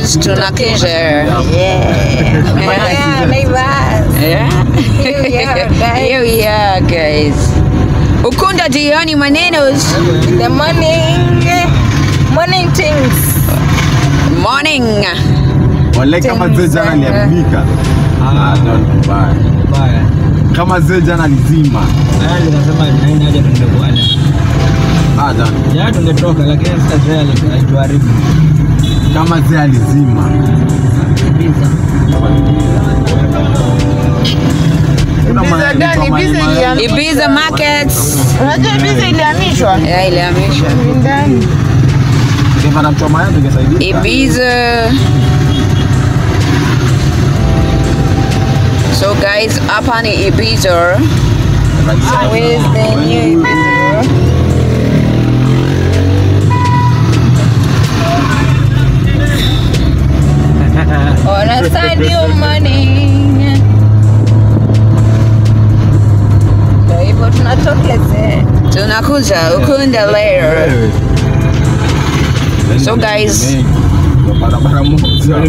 guys, tunakuja. Yeah. Yeah, Naivas. Yeah. Here we are, guys. Here we are, guys. Ukunda jioni manenos. The morning, morning things. Morning. Wale kama zee jana aliadimika. Ah, don't mbaya. Baya. Kama zee jana alizima. Haya nikasema naenda haja tuende kuala. Ah, don't. Jana tungetoka lakini sasa Zea ali- alituharibu. Kama zee alizima. Kuna Pizza mayai gani? kama Pizza mayai. ilihamishwa. Ibiza markets. Unajua pizza ilihamishwa Yeah, ilihamishwa. ndani. Ukipata mchoma mayai tungesaidia. Ibiza. So guys, hapa ni Ibiza. Where's the new Ibiza? On a Sunday morning. Ndio hivyo tunatokelezea. Tunakuja Ukunda later. So guys, barabara moja. Wewe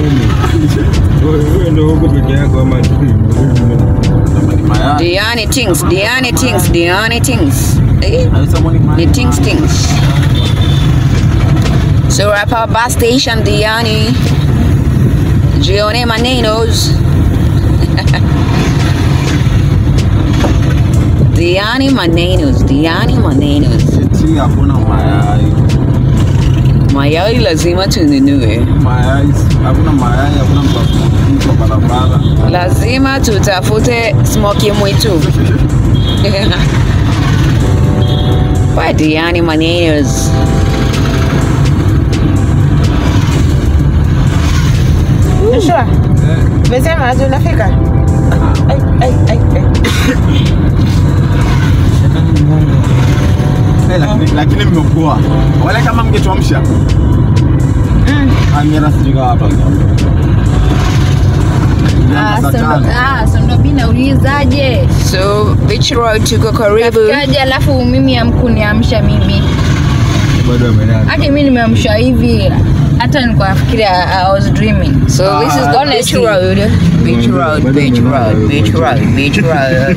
ndio huko peke yako ama Kama ni mayai. Diani things, Diani things, Diani things. Eh? Haisa mwani mayai. Ni things things. So hapa bus station Diani. Jione manenos. Diani manenos, Diani manenos. Eti hakuna mayai. Mayai lazima tununue. Mayai, hakuna mayai, hakuna mtu wa kwa barabara. Lazima tutafute smoky mwitu. Kwa Diani manenos. Joshua, umesema ati unafika? Ai, ai, ai, ai. Eh, lakini- lakini mmeokoa wale kama mngetuamsha amira sijui kama hapa Ah, Saa so ndo- tano. ah, so ndo mi naulizaje So Beach Road tuko karibu. kaje alafu mimi amkuniamsha mimi bado amelala. hadi mi nimeamsha hivi hata nilikuwa nafikiria I was dreaming So this is the Beach honestly. Road. Beach Road, Beach Road, Beach Road, Beach Road.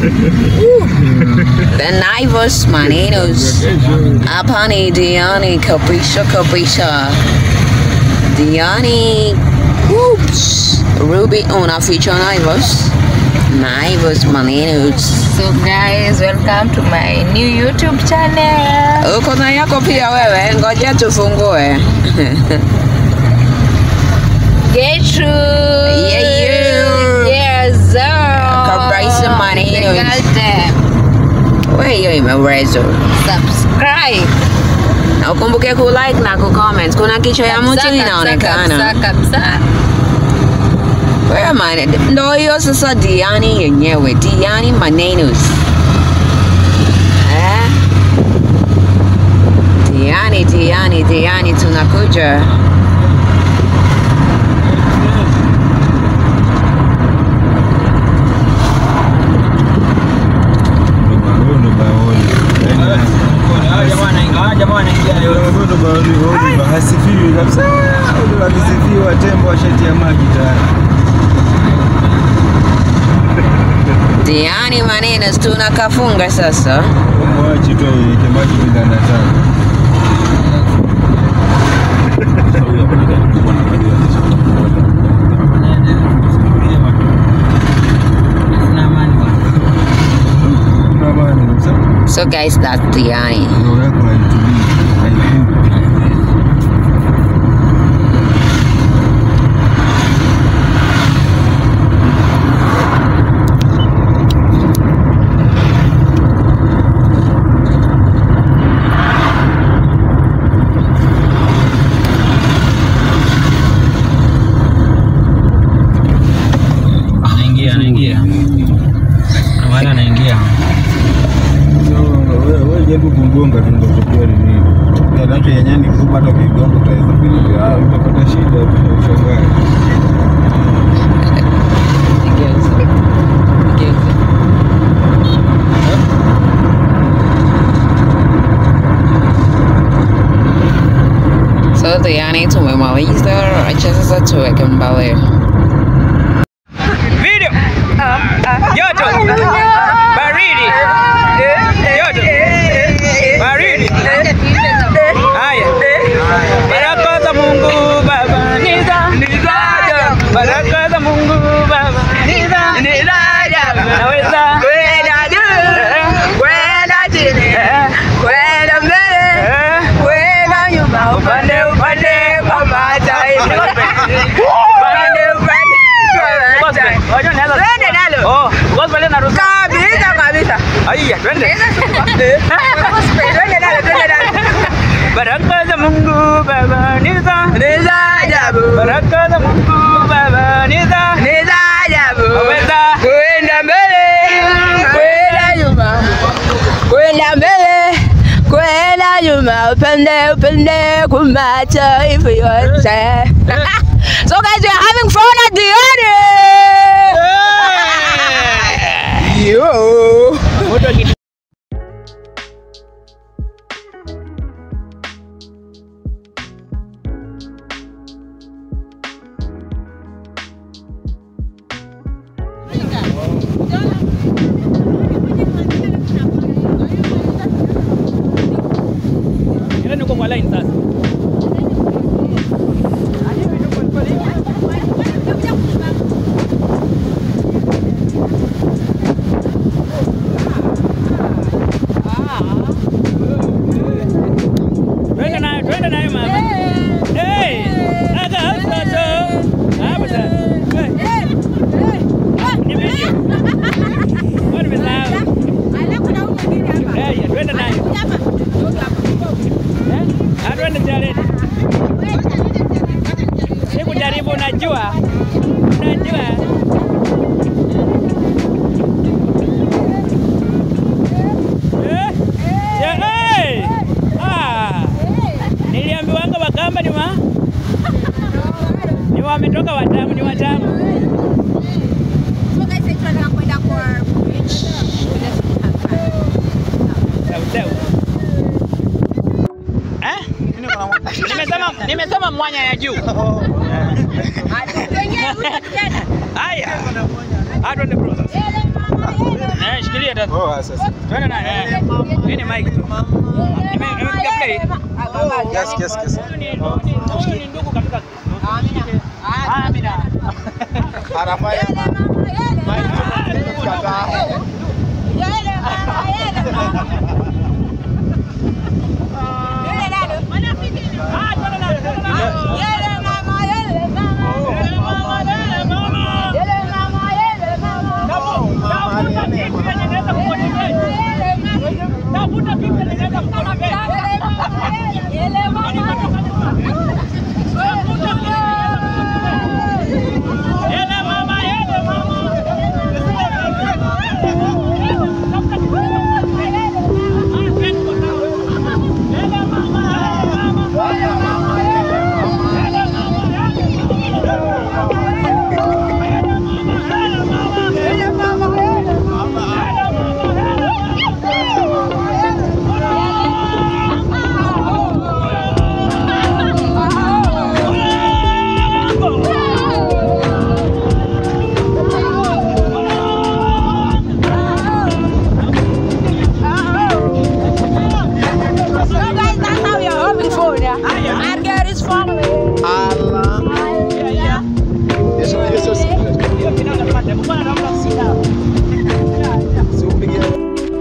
The Naivos Maninos. Hapa ni Diani kabisa kabisa. Diani. Whoops. Ruby unaficha Naivos. Naivos Maninos. so guys welcome to my new youtube channel Uko na yako pia wewe, ngoja tufungue. Gertrude Yeah, yeah. yes sir Kabisa Maninos. Goddamn. Wewe hiyo imewezwa. subscribe Na ukumbuke ku like na ku comment. Kuna kichwa ya mtu Kabisa, inaonekana. kabisa, kabisa. Wewe man, ndo hiyo sasa Diani yenyewe, Diani Manenos. Eh? Diani, Diani, Diani tunakuja. Huyo ndo baoni. Hawa jamaa wanaingia- hawa jamaa wanaingia leo. Huyo ndo baoni, huyo ndo hasifiwi kabisa. Huyo akisifiwa tembo ashatia maji tayari. Diani Manenos tunakafunga sasa. Mwachi tu aweke maji bila nataka. Kuna amani kabisa. So guys, that's Diani. Roho yako haitulii, haikupi. Anaingia, anaingia. Maana anaingia. So, wewe wewe jaribu kumgonga tu ndio utajua ni nini. Yake yenyewe ni kubwa hata ukigonga utaweza kuinuka. Ah, utapata shida ushangae. So mchezo yani tumemaliza, acha sasa tuweke mbele. Video. Joto. Baridi. Joto. Baridi. Haya. Baraka za Mungu Baba ni za Baraka za Mungu Baba ni za Naweza. Eh. Upande upande kwa mataifa. Gospel. Wajua naweza. Oh, gospel inaruhusu. Haya, twende. Baraka za Mungu Baba ni za Baraka za Mungu Baba ni za Waweza. Kwenda mbele, kwenda nyuma, kwenda mbele, kwenda nyuma, upende upende kumataifa yote. So guys, we are having fun at the end. Yo. Ile niko kwa line sasa. Twende nayo, twende nayo mama. Hey! Aga mtoto. Hapa sasa. Hey, ni video. Kwa nimesahau. Hey, twende nayo. Eh? Ah, twende mjaleni. Siku jaribu unajua. Unajua. Eh? Ya, hey! Ah! Niliambiwanga Wakamba ni wa ni wametoka watamu, ni watamu. Sau, sau. Eh? Nimesema nimesema mwanya ya juu. Haya. Ah, twende bro. Eh, shikilia tatu. Oh, sasa. Twende na eh. Hii ni mic tu. Nime nimepiga play. Kiasi, kiasi, kiasi. Huyu ni huyu ni ndugu katika Ah, Amina. Anafanya Ah, twende na twende na. Tafuta kitu yenye inaweza kumotivate. Tafuta kitu yenye inaweza kumotivate. Yele mama, yele mama. Tafuta kitu yenye inaweza kumotivate. Ah, twende kwa sawa. Yele mama, yele mama. Yele mama, Yesu Yesu Hiyo kinanga tupate. Mbona naomba sida? siupige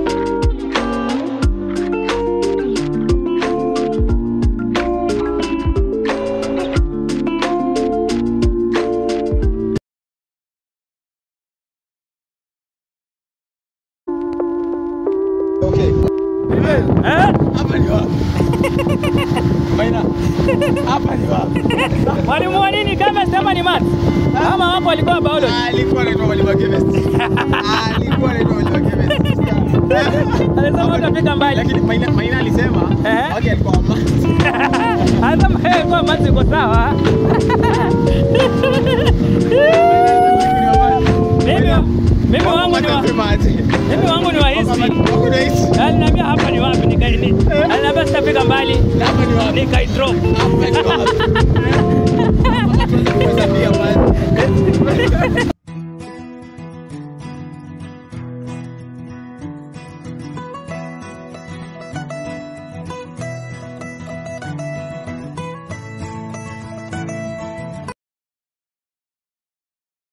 Okay. Eh? Hapa ni wapi? Maina. Hapa ni wapi? Mwalimu wa nini kama sema ni math? Ama wapo walikuwa biology. Alikuwa anaitwa mwalimu wa chemistry. Alikuwa anaitwa mwalimu wa chemistry. Alisema utafika mbali. Lakini Maina Maina alisema Eh? okay alikuwa math. Alisema yeye kwa math iko sawa. Mimi mimi wangu ni wa mimi wangu ni wa history. Aliniambia hapa ni wapi nikaini. Aliniambia nishafika mbali nikaidrop.